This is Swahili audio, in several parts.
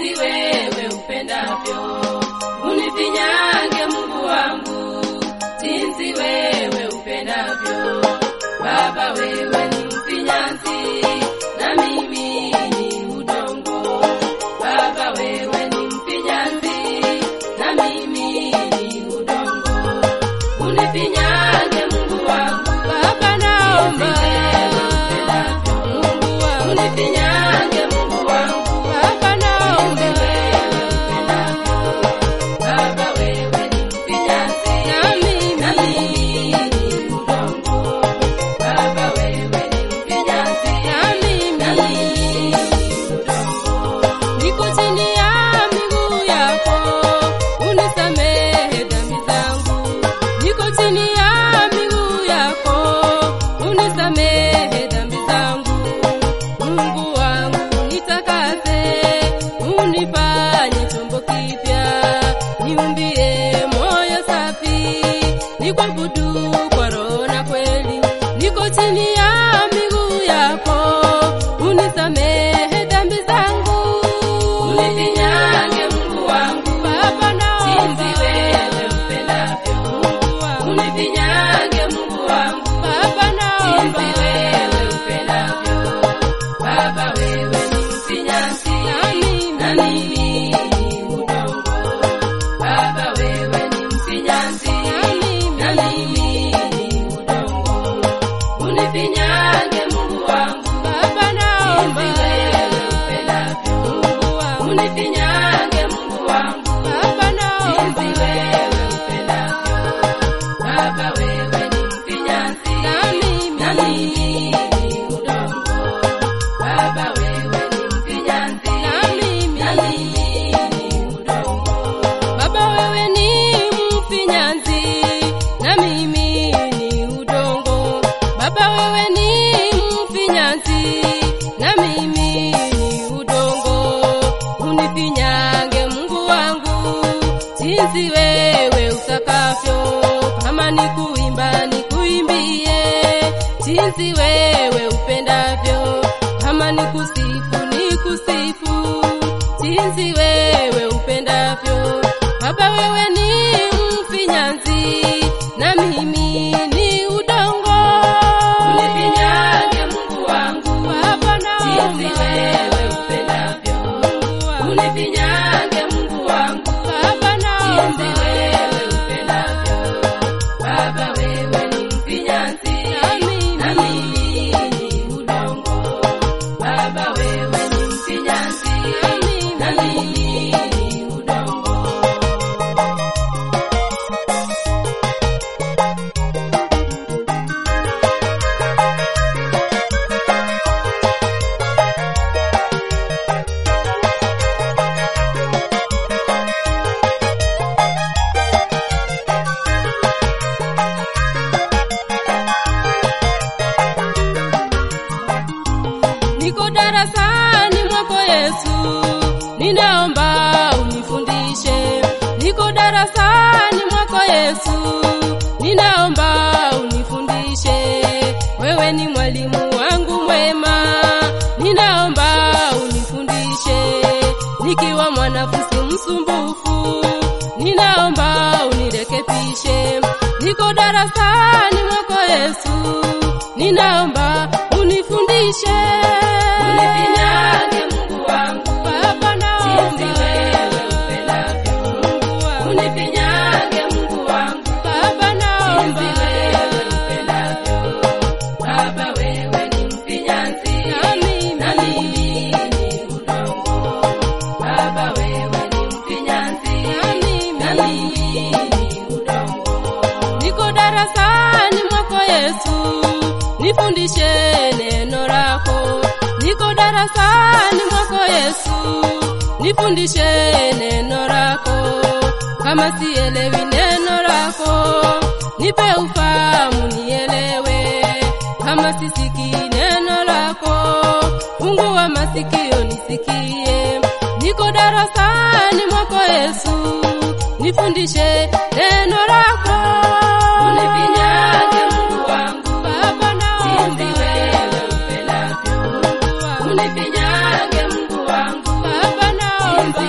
jinsi wewe upendavyo. Unifinyange Mungu wangu, jinsi wewe upendavyo. Baba wewe ni mfinyanzi, na mimi ni udongo. Baba wewe ni mfinyanzi, na mimi ni udongo. Unifinyange Mungu wangu, Baba naomba Mungu wangu, unifinyange Mungu wangu. Baba naomba Baba wewe ni mfinyanzi, na mimi na mimi ni udongo. Baba wewe ni mfinyanzi, na mimi na mimi ni udongo. niko chini ya miguu yako, unisamehe dhambi zangu. Niko chini ya miguu yako, unisamehe dhambi zangu. Mungu wangu nitakase, unifanye chombo kipya, niumbie moyo safi, nikuabudu kwa roho na kweli. Niko chini ya miguu yako, unisamehe dhambi zangu. Unifinyange Mungu wangu, Baba naomba jinsi wewe upendavyo. Mungu wangu, Unifinyange Mungu wangu, Baba naomba jinsi wewe upendavyo. Baba wewe ni mfinyanzi, na mimi na mimi ni udongo. Baba wewe ni mfinyanzi, na mimi ni udongo. Unifinyange Mungu wangu, Baba naomba jinsi wewe upendavyo. Mungu wangu, Unifinyange Mungu wangu, Baba naomba jinsi wewe upendavyo. Baba wewe ni mfinyanzi, na mimi na mimi ni udongo. Baba wewe ni mfinyanzi, na mimi na mimi ni udongo. Baba wewe ni mfinyanzi na mimi ni udongo. Baba wewe ni mfinyanzi na mimi ni udongo. Unifinyange Mungu wangu jinsi wewe utakavyo. Kama ni kuimba nikuimbie jinsi wewe upendavyo. Kama ni kusifu nikusifu jinsi wewe upendavyo. Baba wewe ni mfinyanzi na mimi ni udongo. Unifinyange Mungu wangu, Baba jinsi naomba wewe upendavyo. Mungu wangu, Unifinyange Mungu wangu, Baba jinsi naomba wewe upendavyo. Baba wewe ni mfinyanzi, na mimi ni udongo. Baba wewe ni mfinyanzi, na mimi ni udongo. Niko darasani mwako Yesu, ninaomba unifundishe. Niko darasani mwako Yesu, ninaomba unifundishe. Wewe ni mwalimu wangu mwema, ninaomba unifundishe. Nikiwa mwanafunzi msumbufu, ninaomba unirekebishe. Niko darasani mwako Yesu, ninaomba unifundishe. Unifinyange Mungu wangu, Baba jinsi naomba wewe upendavyo. Mungu wangu, Unifinyange Mungu wangu, Baba jinsi naomba wewe upendavyo. Baba wewe ni mfinyanzi, na mimi na mimi ni udongo. Baba wewe ni mfinyanzi, na mimi na mimi ni udongo. niko darasani mwako Yesu, nifundishe neno lako. Niko darasani mwako Yesu, nifundishe neno lako. Kama sielewi neno lako, nipe ufahamu nielewe. Kama sisiki neno lako, fungua masikio nisikie. Niko darasani mwako Yesu, nifundishe neno lako. Unifinyange Mungu wangu, Baba jinsi naomba wewe upendavyo. Mungu wangu, Unifinyange Mungu wangu, Baba naomba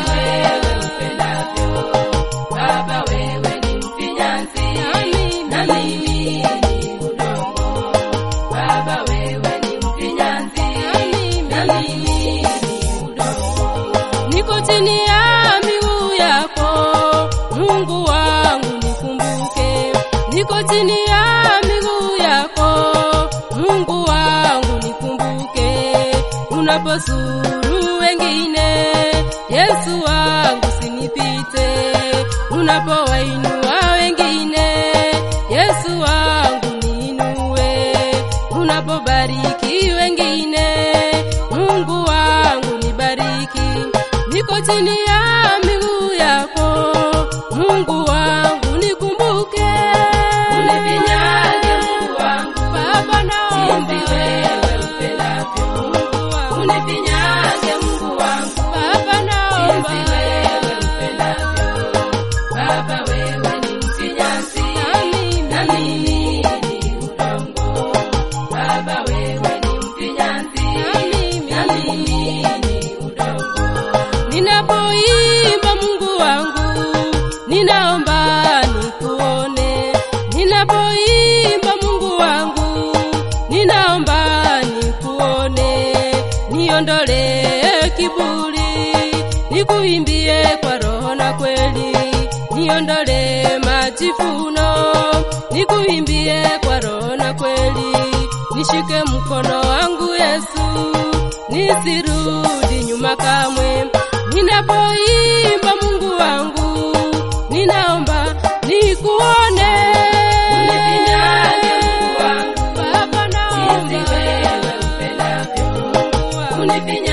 chini ya miguu yako Mungu wangu nikumbuke, niko chini ya miguu yako Mungu wangu nikumbuke, unaposuru wengine Yesu wangu sinipite, unapowainua wengine Yesu wangu niinue, unapobariki wengine Mungu wangu nibariki, niko chini ya miguu yako Mungu wangu nikumbuke, Unifinyange Mungu wangu, Baba naomba jinsi wewe upendavyo. Mungu wangu, Unifinyange Mungu wangu, Baba naomba jinsi wewe upendavyo. Baba wewe ni mfinyanzi, na mimi ni udongo. Baba wewe ni mfinyanzi, na mimi ni udongo. Ninapoimba Mungu wangu, ninaomba nikuone. Ninapoimba Mungu wangu, ninaomba nikuone. Niondolee kiburi, nikuimbie kwa roho na kweli. Niondolee majivuno, nikuimbie kwa roho na kweli. Nishike mkono wangu Yesu, nisirudi nyuma kamwe. Ninapoimba Mungu wangu, ninaomba nikuone. Unifinyange Mungu wangu, Baba jinsi naomba wewe upendavyo. Mungu wangu, Unifinyange